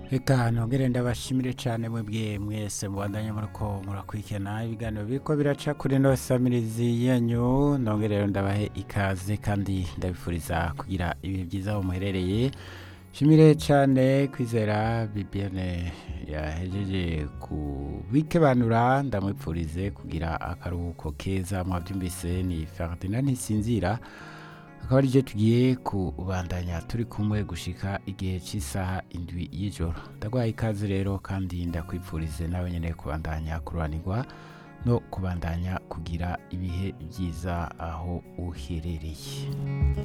reka nongere ndabashimire cyane mwebwe mwese mubandanye muriko murakurikirana ibiganiro biriko biraca kuri ino samirizi yanyu nongere rero ndabahe ikaze kandi ndabifuriza kugira ibihe byiza aho muherereye shimire cyane kwizera bibiane yahejeje kubikebanura ndamwipfurize kugira akaruhuko keza mwabyumvise ni ferdinand ntisinzira akaba aricyo tugiye kubandanya turi kumwe gushika igihe cy'isaha indwi y'ijoro ndagwaye ikaze rero kandi ndakwipfurize nawe nyine kubandanya kururanirwa no kubandanya kugira ibihe byiza aho uherereye